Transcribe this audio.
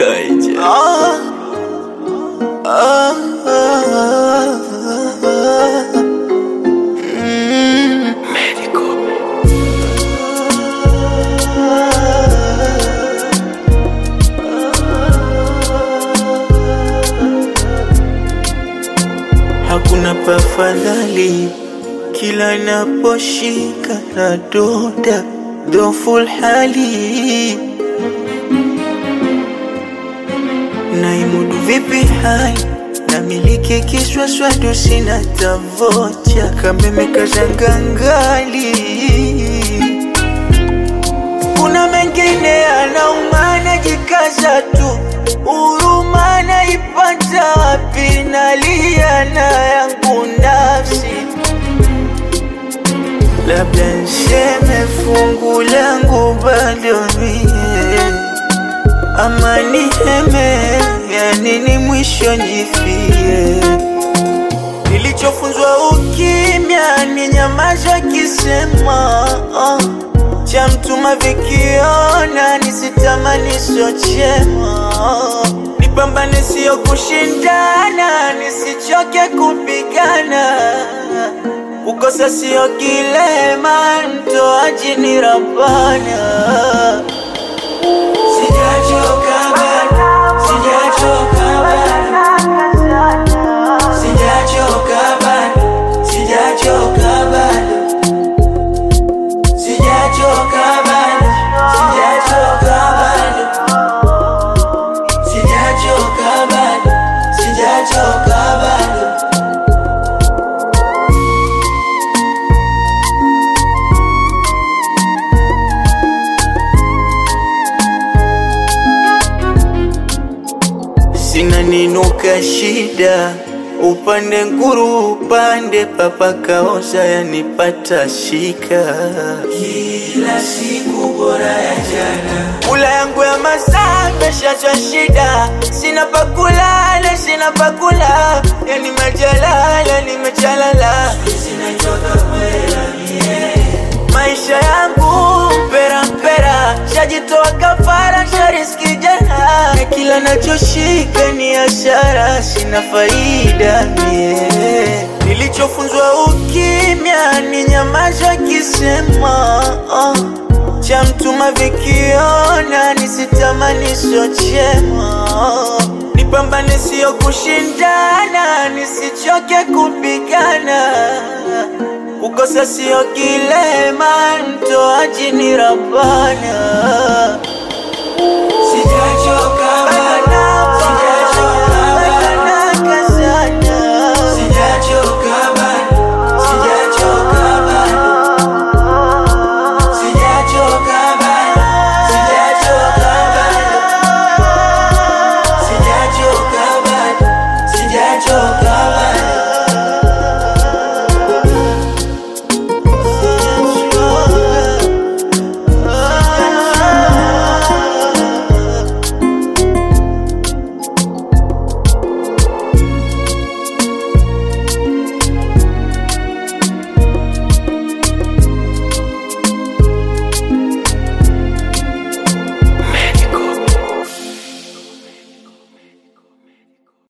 Kaija. Ah, ah, ah, ah. Mm. Medical. Hakuna pafadhali kila naposhika na doda dhoful hali naimudu vipi hali namiliki kiswaswadu sina tavocha kameme kazangangali kuna mengine anaumana jikaza tu huruma naipata wapi nalia na yangu nafsi labda nseme fungu langu bado mie ama niheme yanini mwisho njifie nilichofunzwa ukimya ni nyamaza kisema uh, cha mtuma vikiona nisitamani sochema nipambane sio kushindana nisichoke kupigana kukosa sio kilema mtoaji ni rabana sijachoka bado sijachoka bado sijachoka bado sijachoka bado sijachoka bado sijachoka bado sijachoka bado sijachoka bado sina ninuka shida upande nguru upande papa kaoza yanipata shika kila siku bora ya jana kula yangu ya masaa meshachwa shida sina pakulala sina pakula yani majalala nimechalala maisha yangu mpera mpera shajitoa kafara shariski jana na kila nachoshika ni ashara sina faida mie nilichofunzwa ukimya ni nyamaza kisema uh, cha mtuma vikiona nisitamani sochema nipambane sio kushindana nisichoke kupigana kukosa sio kilema mtoaji ni rabana